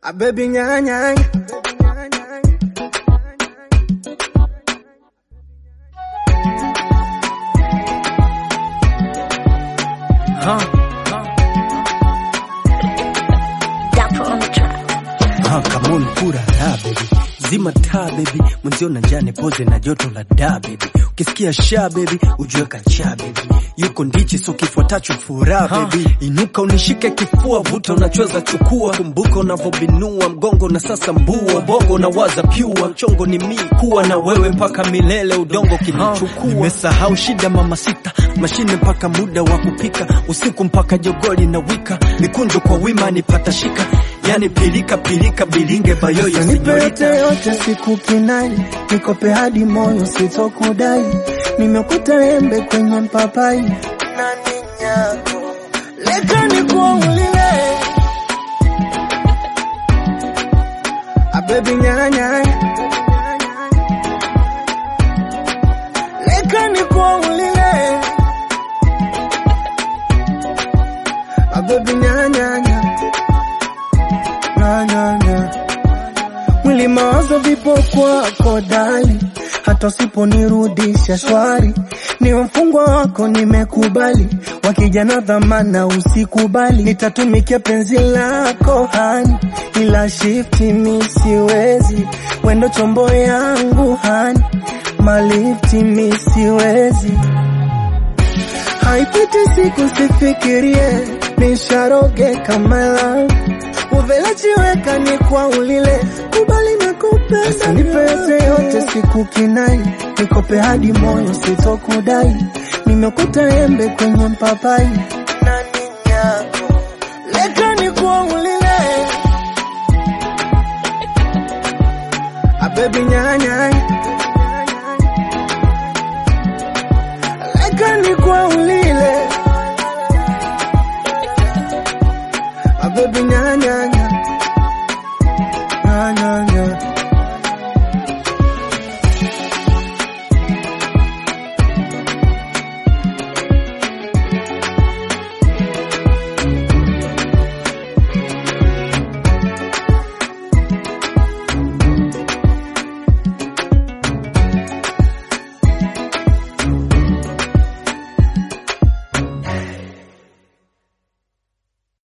A baby nyanya. Huh? Dapper on the track. Huh, come on, pura raha baby. Zima taa baby, mwenzio na njane poze na joto la da baby. Ukisikia sha baby, ujue kacha baby. Yuko ndichi so kifuatacho furaha baby. Inuka unishike kifua, vuta unachweza chukua. Kumbuka unavyobinua mgongo na sasa mbua. Bongo na waza pyua, mchongo ni mii kuwa na wewe mpaka milele udongo kinichukua. Nimesahau shida mama sita, mashine mpaka muda wa kupika. Usiku mpaka jogoli na wika. Mikunjo kwa wima nipata shika. Yani pilika pilika bilinge bayoyo Nipe yote senyorita. yote siku kinai, nikope hadi moyo sitokudai. Nimekuta embe kwenye mpapai na ninyako, leta nikuaulile. A baby nyanya, leta nikuaulile. A baby nyanya, nyanya mwili mawazo vipo kwako dali, hata usiponirudisha shwari, ni mfungwa wako nimekubali, wakijana dhamana usikubali, nitatumikia penzi lako hani, ila shifti mi siwezi, wendo chombo yangu hani, malifti mi siwezi haipiti siku sifikirie, nisharoge kama love uvelachiweka ni kwa ulile kubali na kupenda nipe yote yote siku kinai nikope hadi moyo sitokudai nimekuta embe kwenye mpapai na ninyako leta ni kwa ulile a baby nyanya leta ni kwa ulile